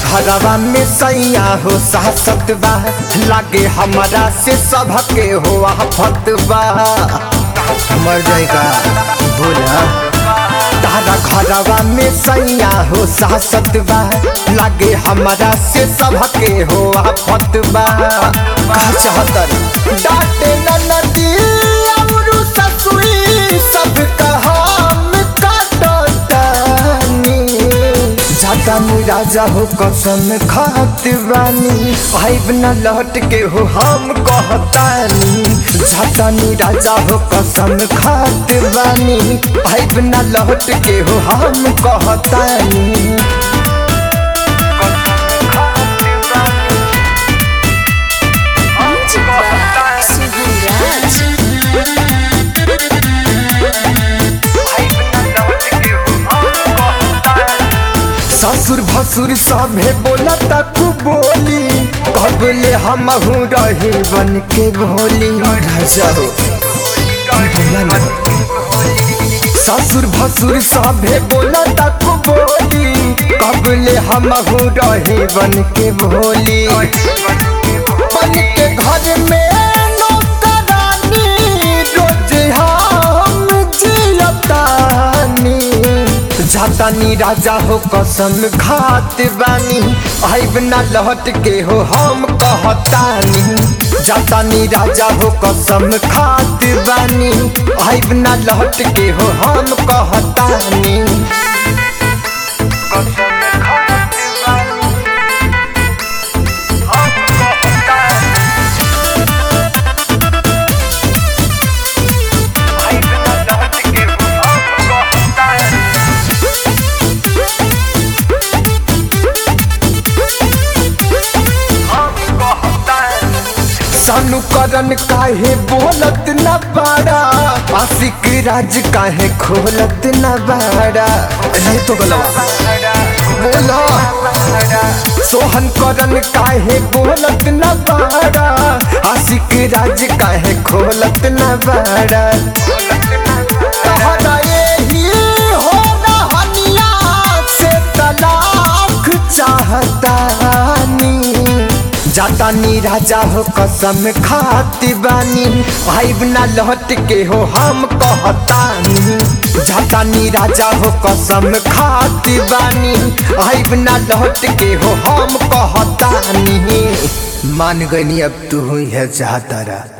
घरवा में सैया हो सासत बा लागे हमारा से सबके हो आफत बा मर जाएगा बोला तारा घरवा में सैया हो सासत बा लागे हमारा से सबके हो आफत बा कहा चाहतर डांटे ननदी और ससुरी सब हम काटतानी जातानी राजा हो कसम खात बानी आइब न लौट के हो हम कहतानी जातानी राजा हो कसम खात बानी आइब न लौट के हो हम कहतानी Music by Suharaj. ससुर भसुर सभे बोला तक बोली कबले हम रही बन के भोली राजा हो बोला ना ससुर भसुर सभे बोला तक बोली कबले हम रही बन के भोली बन के घर में नौकरानी रोज हम जियतानी जातानी राजा हो कसम खात बानी आइब ना लौट के हो हम कहतानी जातानी राजा हो कसम खात बानी आइब ना लौट के हो हम कहतानी सानू करन काहे बोलत न बाड़ा आशिक राज काहे खोलत न बाड़ा नहीं तो गलवा बोलो सोहन करन काहे बोलत न बाड़ा आशिक राज काहे खोलत न बाड़ा कहना यही हो रहनिया से तलाक चाहतानी जातानी राजा हो कसम खाती बानी आइब ना लौट के हो हम कहतानी जातानी राजा हो कसम खाती बानी आइब ना लौट के हो हम कहतानी मान गई अब तू हुई है चाहतारा